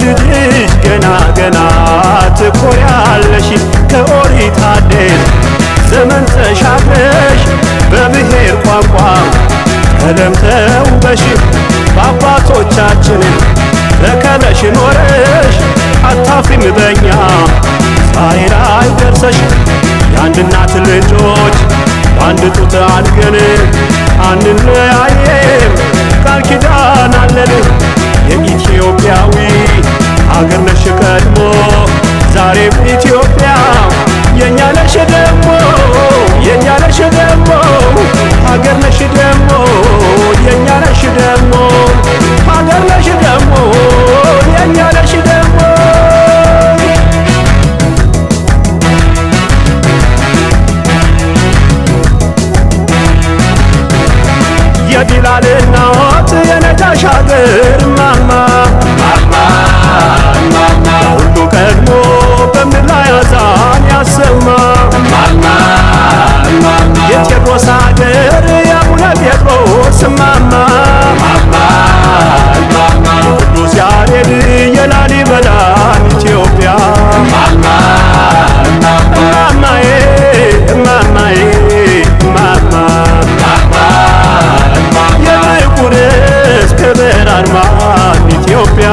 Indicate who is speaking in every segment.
Speaker 1: በልጅሽ ገና ገና ትኮሪያለሽ ከኦሪት አዴት ዘመን ተሻግረሽ በብሔር ቋንቋ ቀለም ተውበሽ በአባቶቻችን ተከለሽ ኖረሽ አታፍሪም በኛ ዛሬ ላይ ደርሰሽ የአንድ እናት ልጆች በአንድ ጡት አድገን አንለያየም ቃል ኪዳን አለን የኢትዮጵያዊ አገር ነሽ ቀድሞ ዛሬም ኢትዮጵያ የእኛ ነሽ ደሞ የእኛ ነሽ ደሞ ሀገር ነሽ ደሞ የእኛ ነሽ ደሞ ሀገር ነሽ ደሞ የእኛ ነሽ ደሞ የቢላል እናት የነጃሽ ሀገር ማማ ሁሉ ቀድሞ በምድር ላይ አዛን ያሰማ የቴዎድሮስ ሀገር የአቡነ ጴጥሮስ ማማ ቅዱስ ያሬድ የላሊበላን ኢትዮጵያ ማማዬ ማማዬ ማማ የጥቁርስ ክብር አርማ ኢትዮጵያ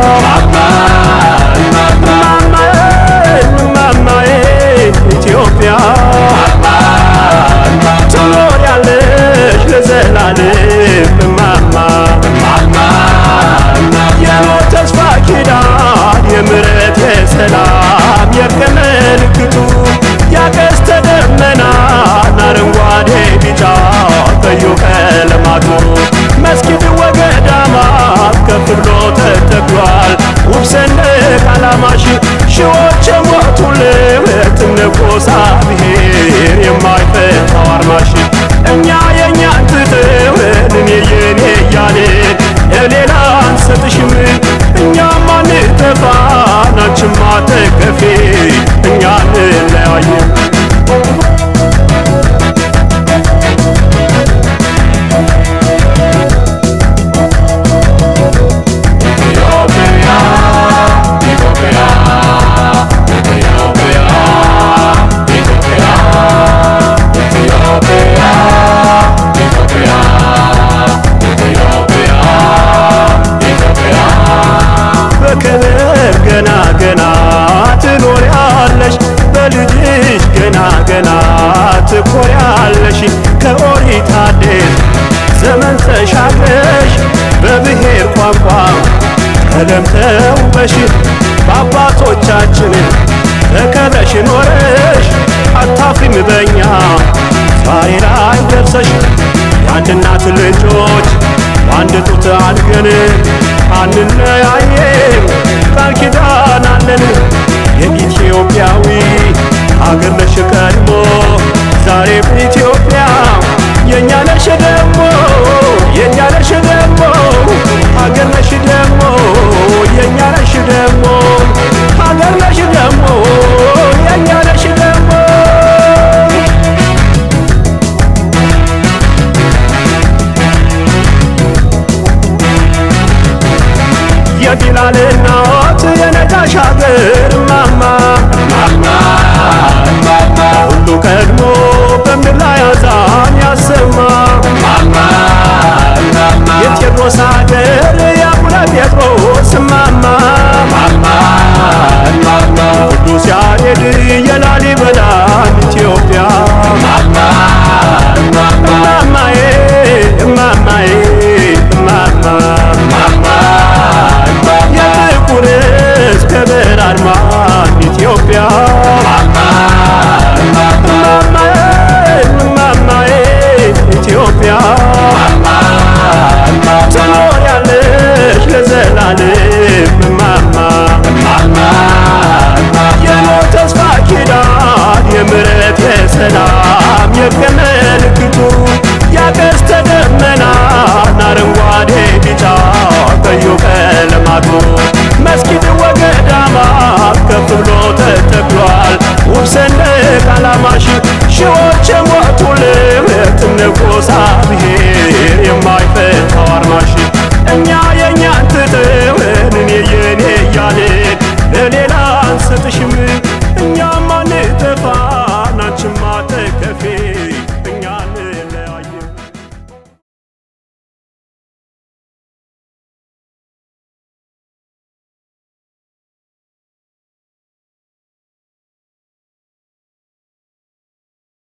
Speaker 1: ማማዬ ማማዬ ኢትዮጵያ ትኖሪያለሽ ለዘላለም ማማ የሞት ተስፋ ኪዳን የምሕረት የሰላም የእርቅ ምልክቱ ያቀስተ ደመናን አረንጓዴ ቢጫ ቀዩ ቀለማቱ መስጊድ ወገዳማት ከፍ ብሎ ተተክሏል ውብ ሰንደቅ ዓላማሽ ሺዎች የሞቱለት ንጉሥ ብሔር የማይፈታው አርማሽ እኛ የእኛን ትተውን እኔ የኔ እያልን ለሌላ አንሰጥሽም እኛም አንጠፋ ናችም አትከፊ እኛ እንለያይም በክብር ገና ገና ትኖሪያለሽ በልጅሽ ገና ገና ትኮሪያለሽ ከኦሪት አዴት ዘመን ተሻግረሽ በብሔር ቋንቋ ቀለም ተውበሽ በአባቶቻችን ተከለሽ ኖረሽ አታፍሪም በኛ ዛሬ ላይ ደርሰሽ የአንድ እናት ልጆች በአንድ ጡት አድገን አንለያየም ቃል ኪዳን አለን የኢትዮጵያዊ አገር ነሽ ቀድሞ ዛሬም ኢትዮጵያ የእኛ ነሽ ደሞ የእኛ ነሽ ደሞ ሀገር ነሽ ደሞ የእኛ ነሽ ደሞ ሀገር ነሽ ደሞ የእኛ ነሽ ደሞ የቢላል እናት የነጃሽ ሀገር ማማ ሁሉ ቀድሞ በምድር ላይ አዛን ያሰማ የቴዎድሮስ ሀገር የአቡነ ጴጥሮስ ማማ ቅዱስ ያሬድ የላሊበላን ኢትዮጵያ ማማዬ ማማዬ ማማ የጥቁርስ ክብር አርማ ኢትዮጵያ ማማዬ ማማዬ ኢትዮጵያ ትኖሪያለሽ ለዘላለም በፊት